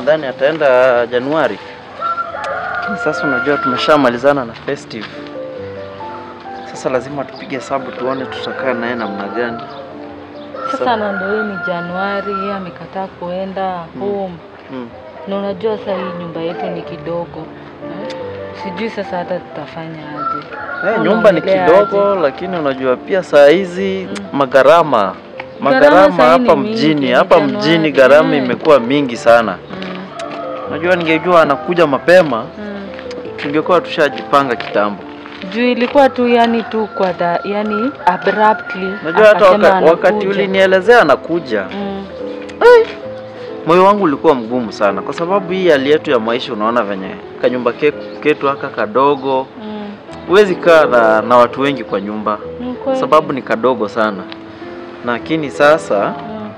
nadhani ataenda Januari. Lakini sasa unajua tumeshamalizana na festive. Sasa lazima tupige hesabu tuone tutakaa naye namna gani. Sasa na ndio hii ni Januari, yeye amekataa kuenda home. Mm. Na unajua sasa hii nyumba yetu ni kidogo. Eh? Sijui sasa hata tutafanya aje. Eh, nyumba ni Unaongelea kidogo lakini unajua pia saa hizi magharama Gharama magharama saa hii ni hapa mingi, mjini ni hapa Januari, mjini gharama eh. imekuwa mingi sana. Mm. Unajua ningejua anakuja mapema Mm. tungekuwa tushajipanga kitambo. Juu ilikuwa tu yani tu kwa da, yani abruptly. Unajua hata akasema waka, wakati anakuja. ulinielezea anakuja, Mm. moyo wangu ulikuwa mgumu sana, kwa sababu hii hali yetu ya maisha, unaona venye kanyumba ke- ketu haka kadogo, Mm. huwezi kaa na, na watu wengi kwa nyumba, Ni kweli. sababu ni kadogo sana. Lakini sasa Mm.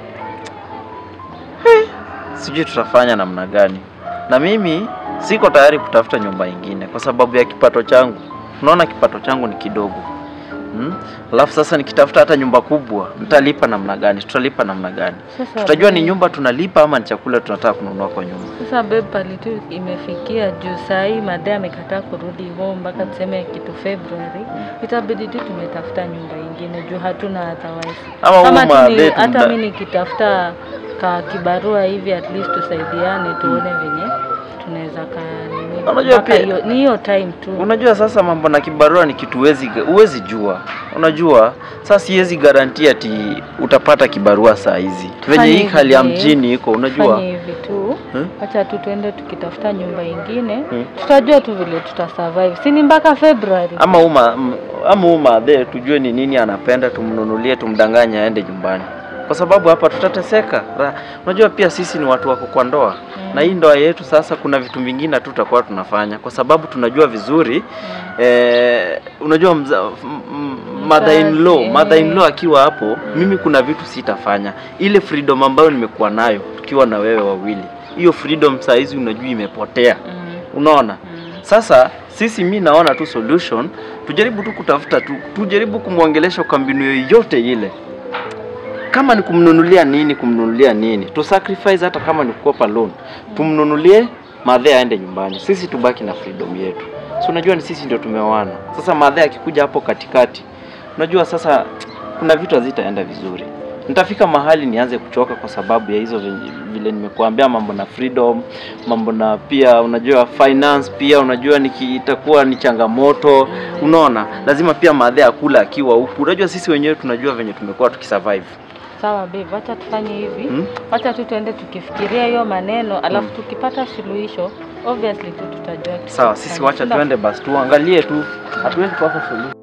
sijui tutafanya namna gani, na mimi siko tayari kutafuta nyumba ingine kwa sababu ya kipato changu. Unaona kipato changu ni kidogo hmm? Alafu sasa nikitafuta hata nyumba kubwa nitalipa namna gani? Tutalipa namna gani? Sasa Tutajua ni babe- nyumba tunalipa ama ni chakula tunataka kununua kwa nyumba. Sasa babe pali tu imefikia juu saa hii madai amekataa kurudi home mpaka tuseme kitu February, itabidi tu tumetafuta nyumba ingine juu hatuna otherwise. Ama Kama huyu tu ni- madhe hata tumda- mimi nikitafuta ka kibarua hivi at least tusaidiane tuone venye tunaweza ka nini. Unajua mpaka pia- hiyo- ni hiyo time tu. Unajua sasa mambo na kibarua ni kitu huwezi huwezi jua. Unajua sasa siwezi garantia ati utapata kibarua saa hizi venye Fanya hii hivi, hali ya babe. mjini iko, unajua Fanye hivi tu Hmm? wacha tu tuende tukitafuta nyumba ingine Hmm. tutajua tu vile tutasurvive si ni mpaka February ama uma m- ama umadhe tujue ni nini anapenda, tumnunulie, tumdanganye aende nyumbani, kwa sababu hapa tutateseka. Ra- Unajua pia sisi ni watu wako kwa ndoa Mm. na hii ndoa yetu sasa, kuna vitu vingine hatutakuwa tunafanya kwa sababu tunajua vizuri Mm. eh, unajua mza, m- m- mother in law Mzazi, mother in law eh. akiwa hapo, mimi kuna vitu sitafanya. Ile freedom ambayo nimekuwa nayo tukiwa na wewe wawili, hiyo freedom saa hizi unajua imepotea, Mm. unaona Mm. sasa sisi mi naona tu solution, tujaribu tu kutafuta tu, tujaribu kumwongelesha kwa mbinu yoyote ile, kama ni kumnunulia nini, kumnunulia nini, tu sacrifice, hata kama ni kukopa loan, tumnunulie madhe aende nyumbani, sisi tubaki na freedom yetu. So unajua ni sisi ndio tumeoana. Sasa madhe akikuja hapo katikati, unajua sasa kuna vitu hazitaenda vizuri. Nitafika mahali nianze kuchoka kwa sababu ya hizo venye- vile nimekuambia, mambo na freedom, mambo na pia unajua finance, pia unajua niki, itakuwa ni changamoto. Unaona, lazima pia madhe akula akiwa huku. Unajua sisi wenyewe tunajua venye tumekuwa tukisurvive. Sawa babe, wacha tufanye hivi Hmm? wacha tu tuende tukifikiria hiyo maneno alafu tukipata suluhisho obviously tu tutajua Sawa, sisi wacha tutafanya. tuende basi tuangalie tu, hatuwezi kosa solution.